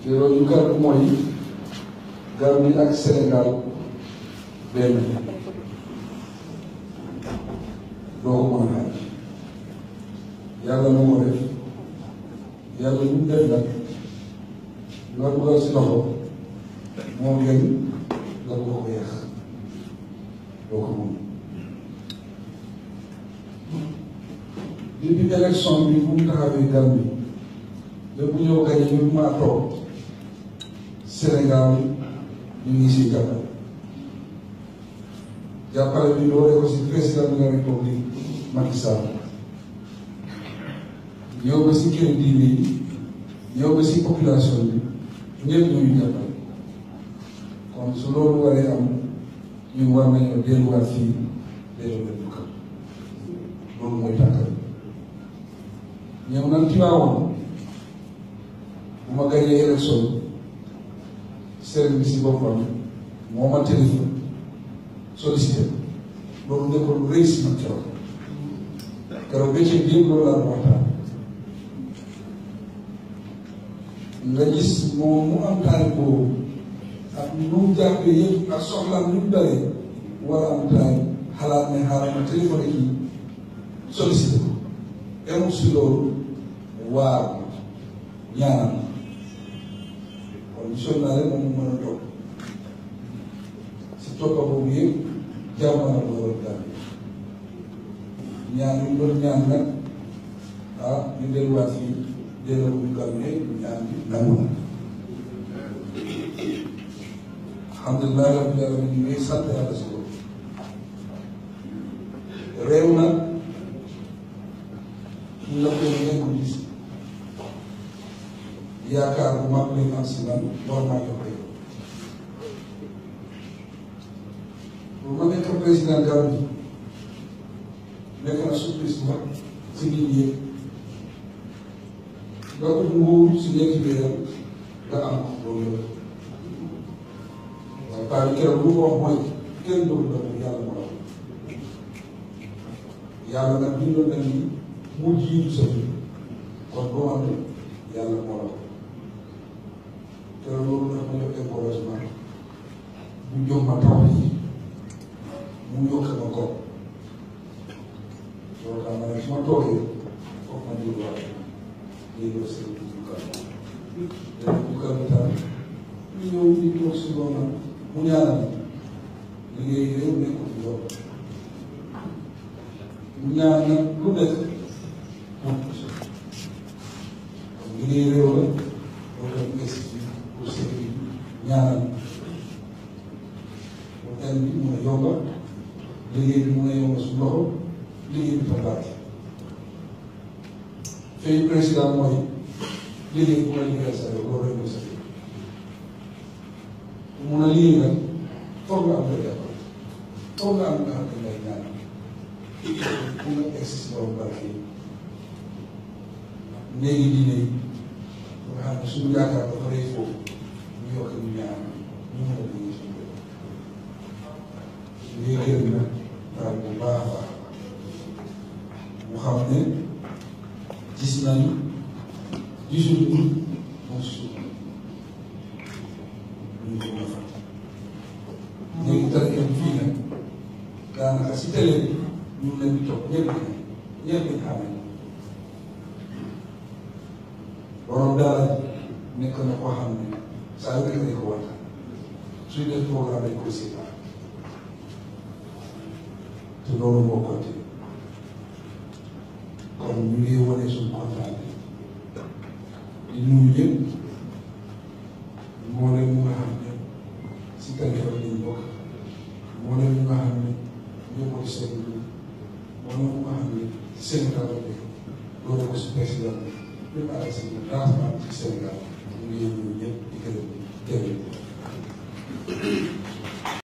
te loolu yu gàtt mooy Gambie ak Sénégal benn doo ko mën a xaaj yàlla moo ko def yàlla lu mu def nag nga dugal si loxo moo gën nga ko ko yàq doo ko moom depuis élection bi bu mu taxawee Gambie lépp bu ñëw gañe ñu maa toog Sénégal ñu ngi si jàppale jàppale bi doole ko si président de la république Macky Sall ñëw ba si kër diine yi ñëw ba si population bi ñëpp ñooñu jàppale kon su loolu waree am ñu war nañoo delluwaat fii delloo leen bu kam loolu mooy tànkal ñëw nag ci waawoon bu ma gañee élection sëriñ bi si boppam moo ma téléphone sollicité loolu nekkoon lu rëy si man keroog keroog bëccëg bi yëpp loolu laa doon waxtaan nga gis moom mu am taal boobu ak nu mu jàppee yëpp ak soxlaam nu mu daree war a am taal xalaat ne xaaral ma téléphone kii sollicité ko emul si loolu waar ñaanal kon gisoon naa leen moom mu mën a toog si toppa boobu yëpp jàmm na ko war a ñaan yu doon ñaan nag ah ñu delluwaat fii delloo ko ñu gàmm ne ñaan bi nangu na alhamdulilah rabbil alamin ñu ngi sant yàlla si loolu réew nag ñu la koy ngeen ko gis yaakaar bu mag lañ am si man war naa ko koy bu ma nekk président Gambie nekk na surprise bu mag si nit ñi yëpp nga ko nguur si ñetti weer nga am ko loolu yëpp waaye paa bi keroog lu mu wax mooy kenn doon doon yàlla moo la yàlla nag bindoon na ni mu jiitu sa fi kon boo amee yàlla moo la te loolu nag ma jox encouragement mu jox ma taw yi mu yokk ma ko loolu daal ma ne su ma toogee foog ma dégluwaat lii la seen dugub dana dugub bi tam ñu ñëw di toog si loolu mu ñaanal liggéey réew nekkul fi yow mu ñaan nag lu nekk moom liggéey réew la loolu la ñu gis pour seen ñaanal pour thème bi mun a yomba liggéey bi mun a yomba su loxo liggéey bi fa baax fay président mooy liggéey bu ma liggéeyal sa yow loolu rek mooy sa mun a liggéey nag foog nga am la jàppale foog nga am nga xam ne ngay ñaan pour nga egg si borom barke yi léegi diine yi nga xam ne suñu yaakaar dafa rëy foofu ñu yokk ñu ñaan ñu mën a liggéey suñu réew ñu ngi gërëm nag daal bu baax a baax mu xam ne gis nañu gisuñu moom suuf ñu ko mën a fàtte léegi dara yem fii nag daanaka si télé bi ñu ngi leen di topp ñëpp ñëpp ñu xamee borom daara nekk na koo xam ne saa yu nekk dañ ko waxtaan suy def programme dañ koy seetaan te loolu moo continué kon ñu ngi wane suñu kontaan di nuyu ñëpp moo leen mu nga xam ne si tarixa bi lañ bokk moo leen mu nga xam ne ñoo bokk seen moo leen mu nga xam ne seen rajo bi loolu ko si président bi même à la seen lancement ci Sénégal ñu ngi nuyu ñëpp di gërëm jërëjëf